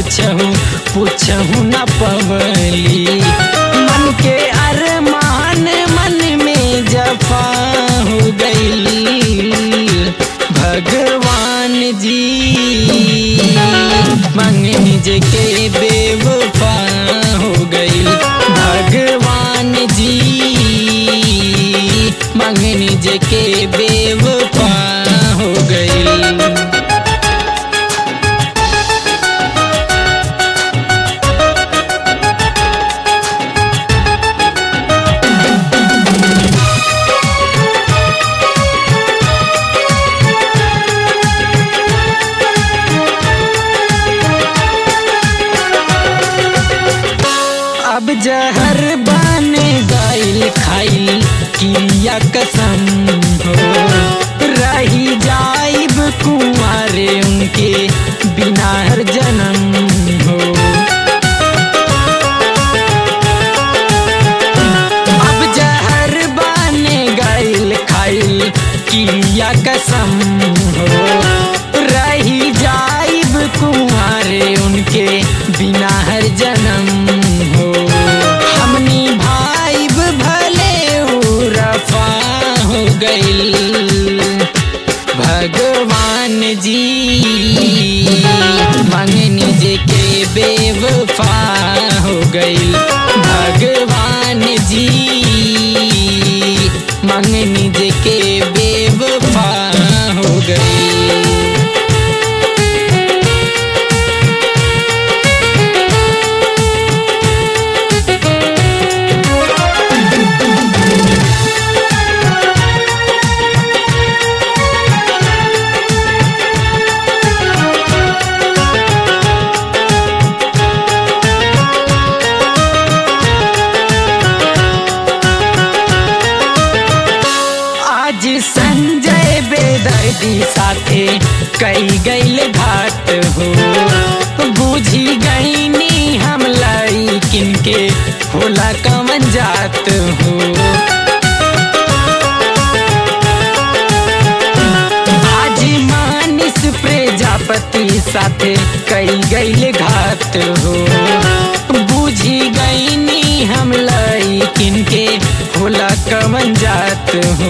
कुछहू पूछहू न पवली मन के अरमान मन में जफा हो गई भगवान जी मंगनी जे के बेवफा हो गई भगवान जी मंगनी जे के बेवफा हो गई अब जहर बने गइल खाइल किया कसम हो रही जाइब कुंवारे उनके बिना हर जन्म हो अब जहर बने गइल खाइल किया कसम हो रही जाइब कुंवारे उनके बिना हर जन्म हो हमनी भाइब भले उ रफा हो गइल भगवान जी मंगनी जे के बेवफा हो गइल भगवान जी मंगनी जे के बेवफा हो गइल आज संजय बेदर्दी साथे कई गईल घाट हो बूझी गईनी हम लाई किनके होला कमन जात हो आज मानिस प्रजापति साथे कई गईल घाट हो बूझी गईनी हम लाई किनके होला कमन जात हो